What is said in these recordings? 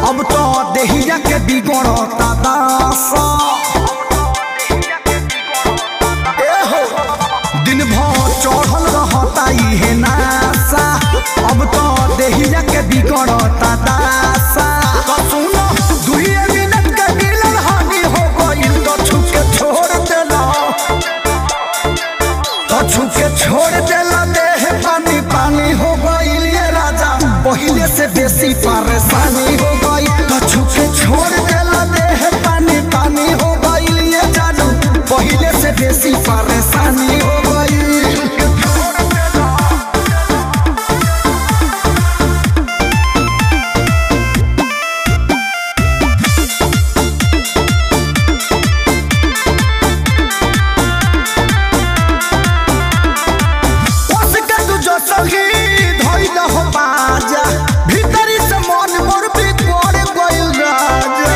अब तो देहिया के बिगड़ता दासा ए हो दिन भर चढ़ल रहता इहे नासा अब तो देहिया के बिगड़ता दासा तो सुनो दुइये मिनट के मिलन हानि हो गइल तो छुप के छोड़ देला तो छुप के छोड़ देला देह पानी पानी हो गइल ये राजा पहिले से बेसी परेशानी हो गई तो छुप के छोड़ देला देह पानी पानी हो गइल ये जानू पहिले से बेसी परेशानी हो गई उसके तू जो सही धइल हो बाजा भीतरी से मन मोर बिगड़ गइल राजा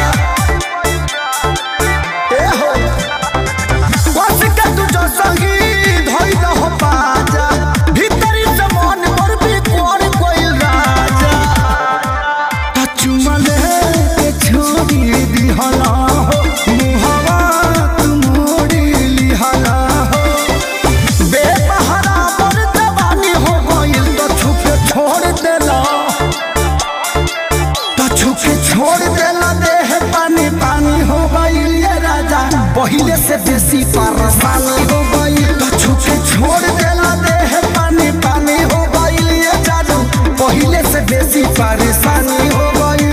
ए हो उसके तू जो सही धइल हो बाजा भीतरी से मन मोर बिगड़ गइल राजा त चुमा ले छोड़ी दिहला हो मुहवा तू मोड़ी लिहला हो बेसहारा पर जवानी हो गइल तो छुपे छोड़ देला तो छुपे छोड़ देला देह पानी पानी हो गइल ये राजा पहिले से बेसी परेशानी हो गइल तो छुपे छोड़ देला देह पानी पानी हो गइल ये जादू पहिले से बेसी परेशानी हो गइल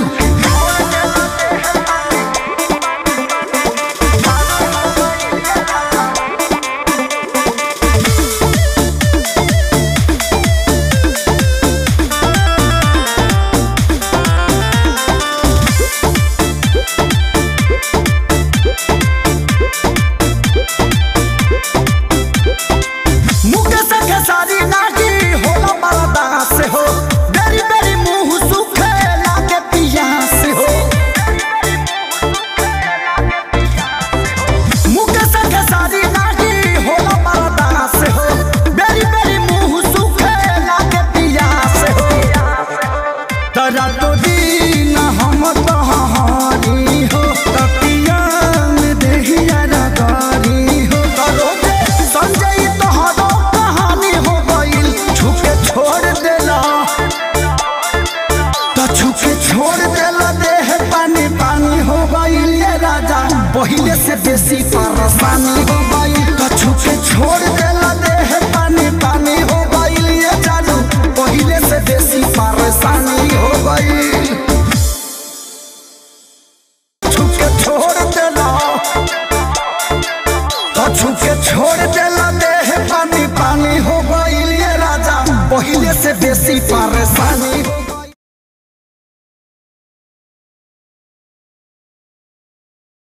मुकेश के सारी नागी होला मरदा से हो बेरी बेरी मुंह सुखे लागे पिया से हो मुकेश के सारी नागी होला मरदा से हो बेरी बेरी मुंह सुखे लागे पिया से हो तरा तो दिन हम तहारी हो तपिया में देहिया रगारी हो करो दे संजय तोहरो कहानी हो गइल छुपे छोड़ देला तो छुपे छोड़ देला देह पानी पानी हो गइल ये राजा पहिले से बेसी परेशानी हो गइल तो छुपे छोड़ देला देह पानी पानी हो गइल ये जानू पहिले से बेसी परेशानी हो गइल छुपके छोड़ देला तो छुपके छोड़ देला देह पानी पानी हो गइल ये राजा पहिले से बेसी परेशानी हो